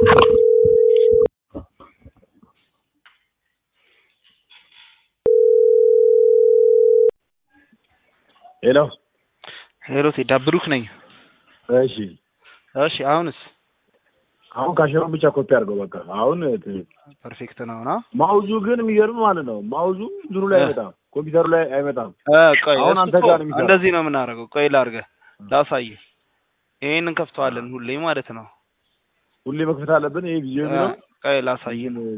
ሄሎ ሄሎ ቴዳ ብሩክ ነኝ። እሺ እሺ አሁንስ አሁን ካሸሩን ብቻ ኮፒ አድርገው በቃ አሁን ት- ፐርፌክት ነው ና ማውዙ ግን የሚገርም ማለት ነው ማውዙ እንትኑ ላይ አይመጣም ኮምፒውተሩ ላይ አይመጣም ቆይ አሁን እሱ አንተ እኮ ጋር ነው የሚሰራው። እንደዚህ ነው የምናደርገው። ቆይ ላድርገህ ላሳይህ። ይሄን እንከፍተዋለን ሁሌ ማለት ነው። ሁሌ መክፈት አለብን ይሄ ቪዲዮ የሚለው ቆይ ላሳይህ ነው።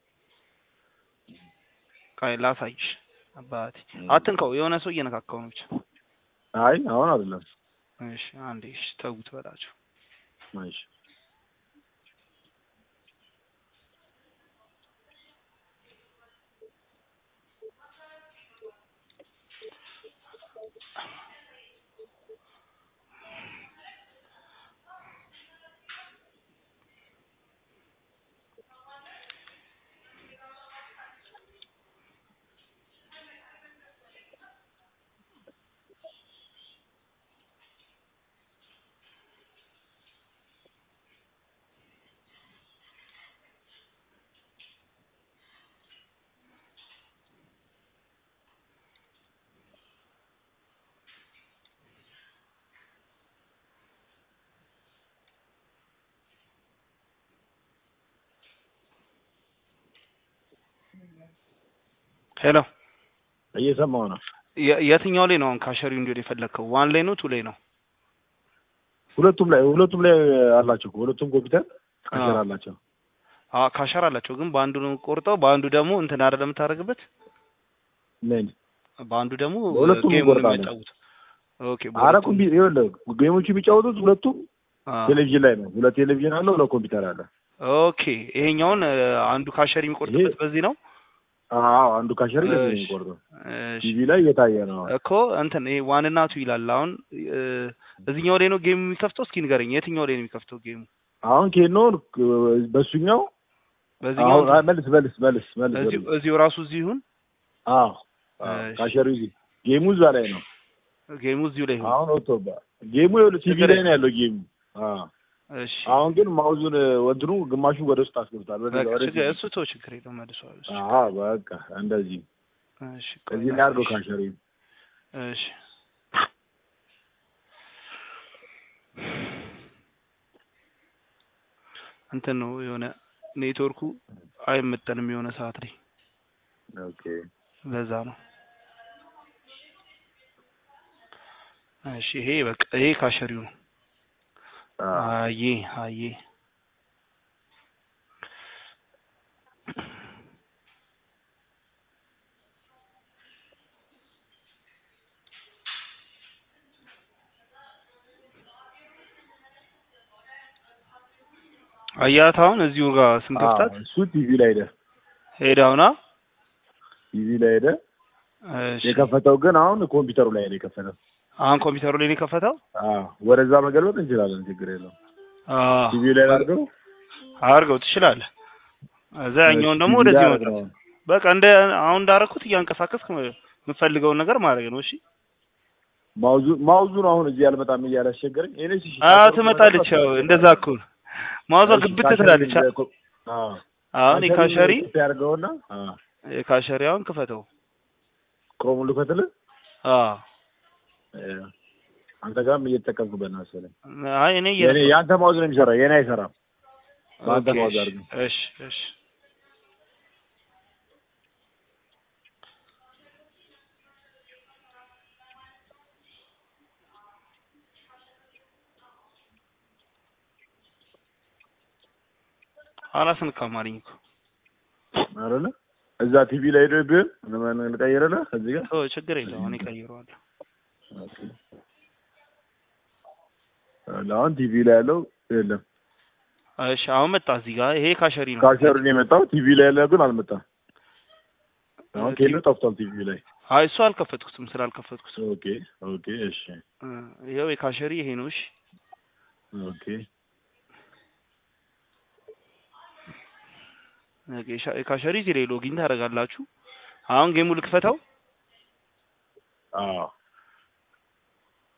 ቆይ ላሳይሽ። አባቴ አትንከው፣ የሆነ ሰው እየነካካው ነው ብቻ። አይ አሁን አይደለም እሺ አንዴ እሺ ተውት በላቸው። እሺ ሄሎ እየሰማሁ ነው የ- የትኛው ላይ ነው አሁን ካሸሪው እንዲሆን የፈለግከው? ዋን ላይ ነው ቱ ላይ ነው? ሁለቱም ላይ ሁለቱም ላይ አላቸው እኮ ሁለቱም ኮምፒውተር ካሸር አዎ። አላቸው አዎ ካሸር አላቸው፣ ግን በአንዱ ነው ቆርጠው በአንዱ ደግሞ እንትን አይደለም የምታደርግበት ምን በአንዱ ደግሞ በሁለቱም ጌሙን እንቆርጣለን። የሚያጫውት ኦኬ። አረ በሁለቱም ኮምፒ ይኸውልህ ጌሞቹ የሚጫወቱት ሁለቱም አዎ። ቴሌቪዥን ላይ ነው ሁለት ቴሌቪዥን አለ ሁለት ኮምፒውተር አለ ኦኬ ይሄኛውን እ፣ አንዱ ካሸር የሚቆርጥበት ይሄ- በዚህ ነው። አዎ አንዱ ካሸር እሺ። ለዚህ ነው የሚቆርጠው እሺ ቲቪ ላይ እየታየ ነው እኮ እንትን ይሄ ዋን እና ቱ ይላል። አሁን እ፣ እዚህኛው ላይ ነው ጌም የሚከፍተው። እስኪ ንገረኝ፣ የትኛው ላይ ነው የሚከፍተው ጌሙ? አሁን ኬኖ በሱኛው በዚህኛው አሁን አይ፣ መልስ መልስ መልስ መልስ እዚሁ መልስ። እዚሁ ራሱ እዚሁ ይሁን አዎ አዎ፣ እሺ። ካሸሩ እዚህ ጌሙ እዛ ላይ ነው ጌሙ እዚሁ ላይ ይሁን። አሁን ወጥቶባ ጌሙ ይኸውልህ ቲቪ ችግር ላይ ነው ያለው ጌሙ አዎ እሺ አሁን ግን ማውዙን ወንትኑ ግማሹ ወደ ውስጥ አስገብቷል ወደ በቃ ወደ ችግር እሱ ተው ችግር የለውም መልሰዋል። እሱ አዎ በቃ እንደዚህ እሺ ቆይ እዚህ ላይ አድርገው ካሸሩ እሺ እንትን ነው የሆነ ኔትወርኩ አይመጠንም የሆነ ሰዓት ላይ ኦኬ ለዛ ነው። እሺ ይሄ በቃ ይሄ ካሸሪው ነው። አዎ አዬ አዬ አያት አሁን እዚሁ ጋር ስንከፍታት አዎ፣ እሱ ቲቪ ላይ ሄደ ሄዳውና ቲቪ ላይ ሄደ እሺ የከፈተው ግን አሁን ኮምፒውተሩ ላይ ነው የከፈተው አሁን ኮምፒውተሩ ላይ ነው የከፈተው። አዎ ወደዛ መገልበጥ እንችላለን ችግር የለውም አዎ ቲቪ ላይ አድርገው አድርገው ትችላለህ። እዛ ያኛውን ደግሞ ቲቪ ወደዚህ ላይ መጣ። አድርገው። በቃ እንደ አሁን እንዳደረኩት እያንቀሳቀስክ የምፈልገውን ነገር ማድረግ ነው። እሺ ማውዙ ማውዙ ነው አሁን እዚህ አልመጣም እያለ አስቸገረኝ። እኔ እሺ አዎ ትመጣለች። ያው እንደዛ እኮ ነው። ማውዟ ግብት ትላለች። አዎ አሁን የካሸሪ ያድርገውና አዎ የካሸሪ አሁን ክፈተው። ክሮሙን ልክፈትልህ። አዎ እ፣ አንተ ጋርም እየተጠቀምኩበት ነው መሰለኝ። አይ እኔ የኔ የአንተ ማውዝ ነው የሚሰራው፣ የኔ አይሰራም። በአንተ ኦኬ፣ ማውዝ እሺ፣ አድርገው። እሺ እሺ አላስነካም አለኝ እኮ አይደለ እዛ ቲቪ ላይ ሄዶ ቢሆን ለማን ልቀይርልህ እዚህ ጋር ኦ ችግር የለውም እኔ ቀይረዋለሁ። አሁን ቲቪ ላይ ያለው የለም። እሺ አሁን መጣ እዚህ ጋር ይሄ ካሸሪ ነው። ካሸሩን የመጣው ቲቪ ላይ ያለው ግን አልመጣም። አሁን ቲቪ- ኬሎ ጠፍቷል ቲቪ ላይ። አይ እሱ አልከፈትኩትም ስላልከፈትኩት ኦኬ ኦኬ እሺ እ፣ ይኸው የካሸሪ ይሄ ነው። እሺ ኦኬ ኦኬ፣ ሻ- የካሸሪ እዚህ ላይ ሎጊን ታደርጋላችሁ። አሁን ጌሙ ልክፈተው። አዎ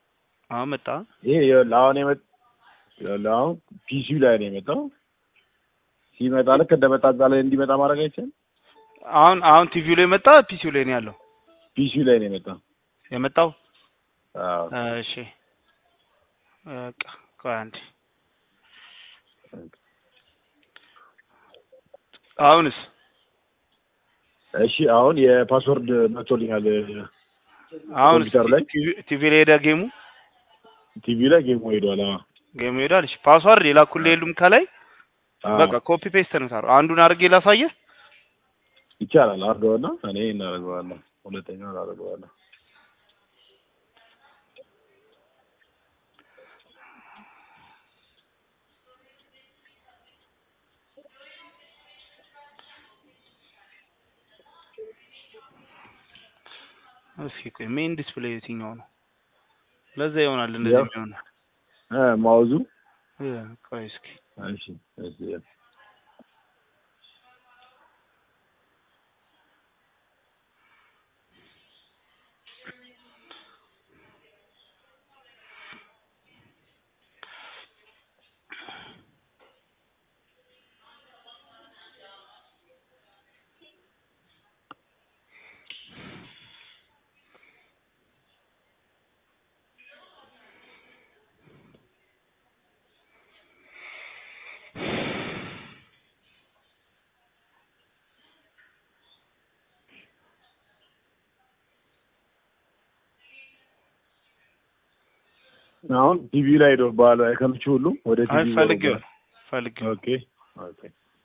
አሁን መጣ። ይሄ ይኸውልህ አሁን የመጣ ይኸውልህ አሁን ፒሲው ላይ ነው የመጣው። ሲመጣ ልክ እንደመጣ እዛ ላይ እንዲመጣ ማድረግ አይቻልም። አሁን አሁን ቲቪው ላይ መጣ ፒሲው ላይ ነው ያለው ፒሲ ላይ ነው የመጣው። የመጣው አዎ እሺ በቃ ቆይ አንዴ አሁንስ እሺ አሁን የፓስወርድ መጥቶልኛል። አሁን ኮምፒውተር ላይ? ቲቪ ላይ ሄደ ጌሙ ቲቪ ላይ ጌሙ ሄዷል። አዎ ጌሙ ሄዷል። እሺ ፓስዋርድ የላኩልህ የሉም ከላይ አዎ። በቃ ኮፒ ፔስት ነው ታሩ አንዱን አድርጌ ላሳየህ። ይቻላል። አድርገውና እኔ እናደርገዋለሁ። ሁለተኛውን አደርገዋለሁ። እስኪ ቆይ ሜን ዲስፕሌይ የትኛው ነው? ለዛ ይሆናል እንደዚህ ያው። የሚሆነው። እ ማውዙ እ ቆይ እስኪ እሺ እሺ አሁን ቲቪ ላይ ሄዶ ባለ ከምቹ ሁሉ ወደ አይ ቲቪ ፈልጌው ፈልጌው ኦኬ ኦኬ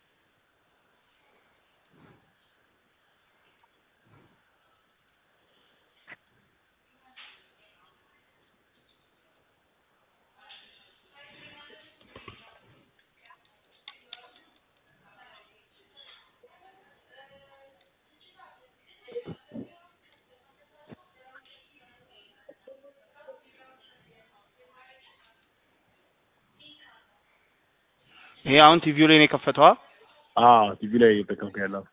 ይሄ አሁን ቲቪው ላይ ነው የከፈተዋ። አዎ ቲቪ ላይ እየተጠቀምኩ ያለው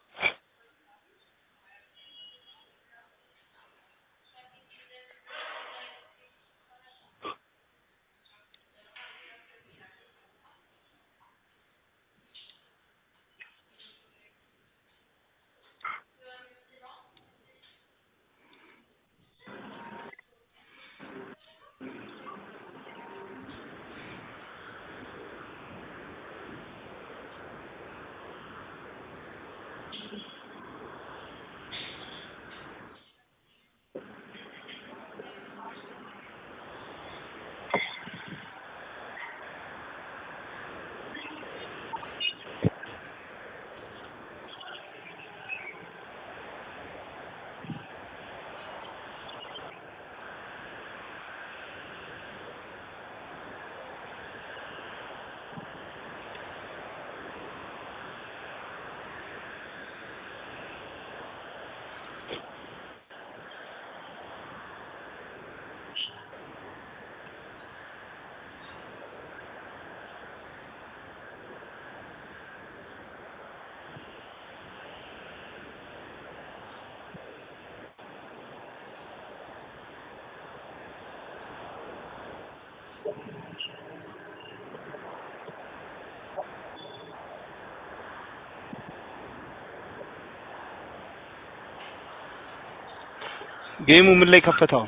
ጌሙ ምን ላይ ከፈተው?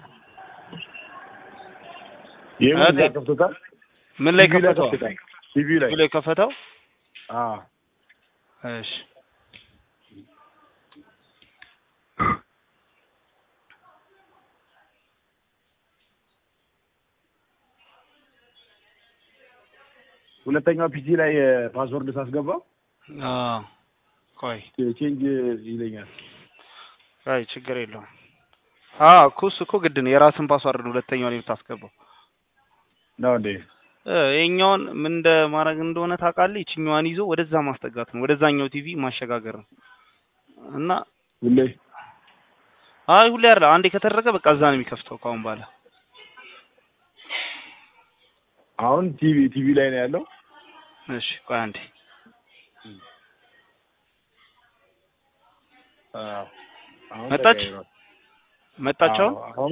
ይሄን አതെ። ከፍቶታል። ምን ላይ ቲቪ ላይ ከፈተው? ከፍቶታል። ቲቪ ላይ ቲቪው ላይ ከፈተው። አዎ እሺ ሁለተኛው ፒሲ ላይ ፓስወርድ ሳስገባ አዎ ቆይ ቼንጅ ይለኛል። አይ ችግር የለውም። አዎ እኮ እሱ እኮ ግድ ነው። የራስን ፓስዋርድ ነው ሁለተኛው ላይ የምታስገባው። ነው እንዴ? እ ይኸኛውን ምን እንደ ማድረግ እንደሆነ ታውቃለህ? ይችኛዋን ይዞ ወደዛ ማስጠጋት ነው፣ ወደዛኛው ቲቪ ማሸጋገር ነው። እና ሁሌ አይ ሁሌ አይደለም፣ አንዴ ከተደረገ በቃ እዛ ነው የሚከፍተው ከአሁን በኋላ። አሁን ቲቪ ቲቪ ላይ ነው ያለው። እሺ ቆይ አንዴ አዎ አሁን መጣች? ተቀይሯል። መጣቸው። አዎ፣ አሁን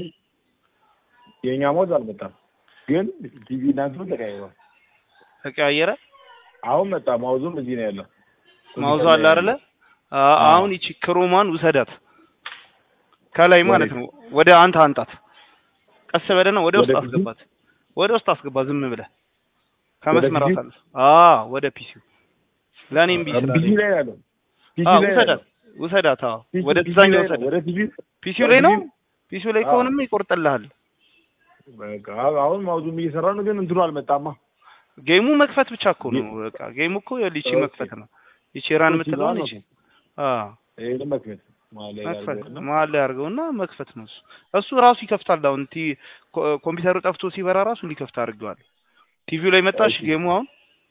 የኛ ሞት አልመጣም፣ ግን ቲቪ እናንተ ተቀይሯል። ተቀያየረ። አሁን መጣ። ማውዙም እዚህ ነው ያለው። ማውዙ አለ አይደለ? አ- አሁን ይቺ ክሮማን ውሰዳት ከላይ ማለት ነው። ወደ አንተ አንጣት። ቀስ በለና ወደ ውስጥ ወደ ፒሲ? አስገባት። ወደ ውስጥ አስገባ ዝም ብለህ ከመስመር ፒሲ? አሳልፍ። አዎ ወደ ፒሲው ለኔም ቢስ ፒሲ ላይ ነው ያለው። ፒሲ አዎ ላይ ነው ውሰዳት ያለው። ውሰዳት። አዎ ፒሲ- ወደ ፒሲ ዛኛው ላይ ነው። ውሰዳት። ወደ ፒሲ ፒሲው ላይ ነው። ፒሲው? ፒሲው ላይ አዎ። ከሆነም ይቆርጥልሃል። በቃ አሁን ማውዙም እየሰራ ነው፣ ግን እንትኑ አልመጣማ። ጌሙ መክፈት ብቻ እኮ ነው። በቃ ጌሙ እኮ ይቺ ኦኬ። መክፈት ነው። ይቺ ራን ፒሲ የምትለውን ነው ይቺ አዎ ይሄን መክፈት ማለት ላይ መክፈት ያለው ነው። መሀል ላይ አድርገውና መክፈት ነው እሱ እሱ ራሱ ይከፍታል። አሁን ቲ ኮ- ኮምፒውተሩ ጠፍቶ ሲበራ ራሱ እንዲከፍት አድርገዋል። ቲቪው ላይ መጣሽ እሺ። ጌሙ አሁን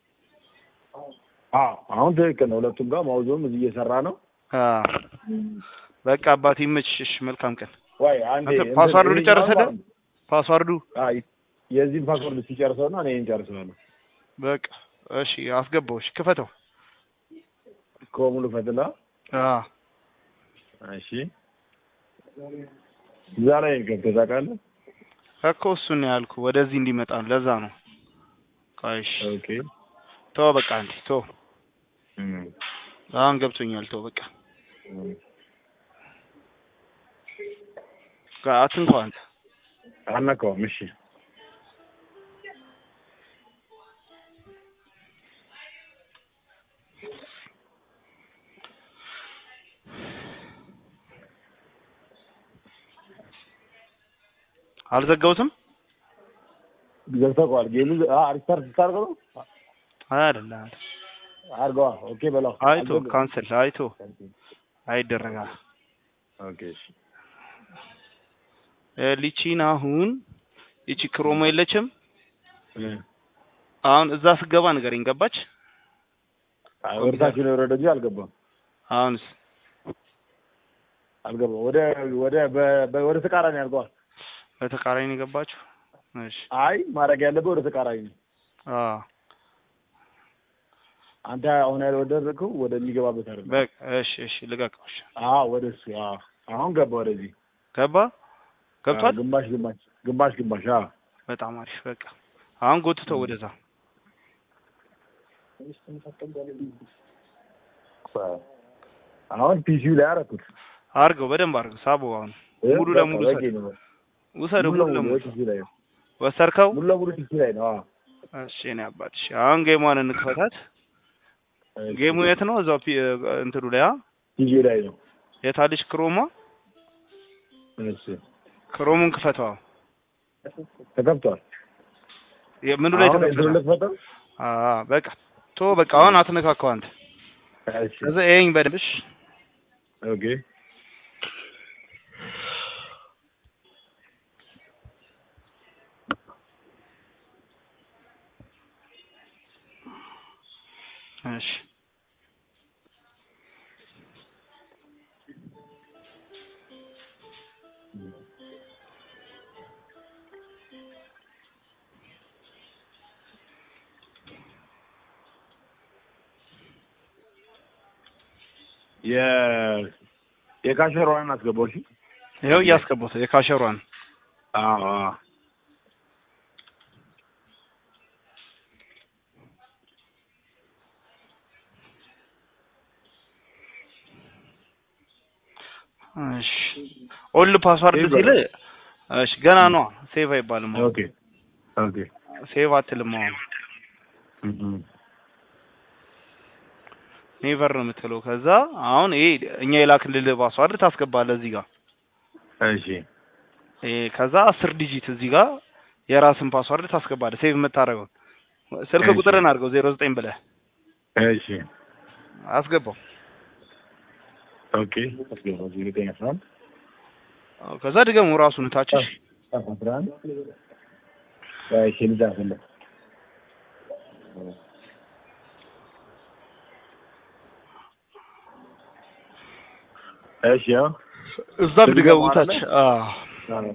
አዎ አሁን ትክክል ነው። ሁለቱም ጋር ማውዙም እዚህ እየሰራ ነው። አ በቃ አባቴ ይመችሽ። መልካም ቀን። ወይ አንዴ አንተ እንትን ፓስዋርዱን ይሄኛውን ጨርሰህ ማለት ነው። ፓስዋርዱ አይ የዚህን ፓስወርድ ሲጨርሰውና እኔ እንጨርሰዋለሁ። በቃ እሺ፣ አስገባው። እሺ ክፈተው። ከሙሉ ፈትላ አ እሺ፣ እዛ ላይ ገብተህ ታውቃለህ? እኮ እሱን ነው ያልኩህ፣ ወደዚህ እንዲመጣ ነው። ለዛ ነው። ቆይ እሺ፣ ኦኬ ተው በቃ አንዴ ተው። እም አሁን ገብቶኛል። ተው በቃ እም። ጋ- አትንኳ አንተ። አልነካውም። እሺ አልዘጋሁትም ገብተኸዋል። ጌሙ አ ሪስታርት ስታደርገው ነው አይደለ? አድርገዋ። ኦኬ በለው። አይቶ አልዘጋም። ካንሰል አይቶ አይደረጋል። ኦኬ እሺ እ ሊቺን አሁን ይቺ ክሮሞ የለችም። እ አሁን እዛ ስገባ ንገረኝ። ገባች? አይ ወደታች ነው የወረደ እንጂ አልገባም አሁንስ አልገባም። ወደ ወደ በ- በ- ወደ ተቃራኒ አድርገዋል። በተቃራኒ ነው የገባችሁ? እሺ አይ ማድረግ ያለበት ወደ ተቃራኒ ነው። አ አንተ አሁን ያልወደድከው ወደሚገባበት አይደለም። በቃ እሺ፣ እሺ ልቀቀው። እሺ አዎ ወደ እሱ አዎ። አሁን ገባ ወደዚህ ገባ ገብቷል። አዎ፣ ግማሽ ግማሽ ግማሽ ግማሽ አዎ። በጣም አሪፍ። በቃ አሁን ጎትተው ወደዛ። አሁን ፒሲው ላይ አደረኩት። አርገው በደንብ አርገው። ሳበው አሁን ሙሉ በቃ ለሙሉ በቂ ውሰድ ነው። ውሰደው። ሙሉ ሙሉ ለሙሉ ለሙሉ ፒሲው ላይ ነው። ወሰድከው። ሙሉ ለሙሉ ፒሲው ላይ ነው። አዎ። እሺ እኔ አባት። እሺ አሁን ጌሟን እንክፈታት። እሺ። ጌሙ የት ነው? እዛው ፒ- እንትኑ ላይ አ ፒሲው ላይ ነው። የታለች ክሮማ? እሺ ክሮሙን ክፈተው። ተከፍቷል። ምኑ ላይ አሁን ተከፈተ? እንትኑ ልክፈተው? አ በቃ ቶ በቃ አሁን አትነካካው አንተ። እሺ ከዛ ይሄኝ በደንብ እሺ። ኦኬ እሺ የ የካሸሯን አስገባው። እሺ ይኸው እያስገቡት የካሸሯን አዎ አዎ እሺ ኦልድ ፓስዋርድ ሴቭ ሲል እሺ ገና ነው ሴቭ አይባልም አሁን ኦኬ ኦኬ ሴቭ አትልም አሁን እም ኔቨር ነው የምትለው ከዛ አሁን ይሄ እኛ የላክልልህ ፓስዋርድ ታስገባለህ እዚህ ጋር እሺ ይሄ ከዛ አስር ዲጂት እዚህ ጋር የራስን ፓስዋርድ ታስገባለህ ሴቭ የምታደርገው ስልክ እሺ። ቁጥርን አድርገው ዜሮ ዘጠኝ ብለህ እሺ አስገባው ኦኬ አስገባው። ዜሮ ዘጠኝ አስራ አንድ አዎ፣ ከዛ ድገሙ ራሱን ታችሽ አስራ አንድ እሺ ልጻፍልህ እሺ ያው እዛም ድገሙ ድገሙ አይደለ? ታች አዎ አዎ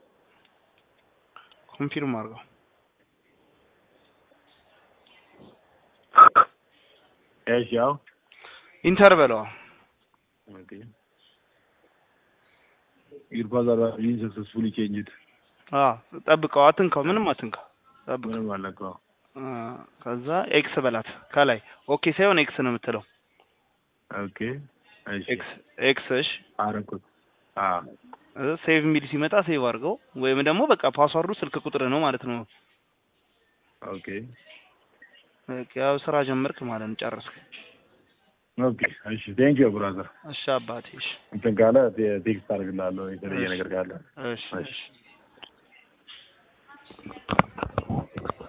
ኮንፊርም አድርገው እሺ ያው ኢንተር በለው ኦኬ your father has been successfully changed አዎ ጠብቀው አትንካው ምንም አትንካው ጠብቀው ምንም አለቀው አ፣ ከዛ ኤክስ በላት ከላይ ኦኬ ሳይሆን ኤክስ ነው የምትለው ኦኬ እሺ ኤክስ ኤክስ እሺ አረኩት አ ሴቭ የሚል ሲመጣ ሴቭ አድርገው ወይም ደግሞ በቃ ፓስዋርዱ ስልክ ቁጥር ነው ማለት ነው። ኦኬ በቃ ያው ስራ ጀመርክ ማለት ነው። ጨረስክ። ኦኬ እሺ ቴንክ ዩ ብራዘር እሺ አባቴ። እሺ እንትን ካለ ቴ- ቴክስት አድርግልሃለሁ የተለየ ነገር ካለ እሺ እሺ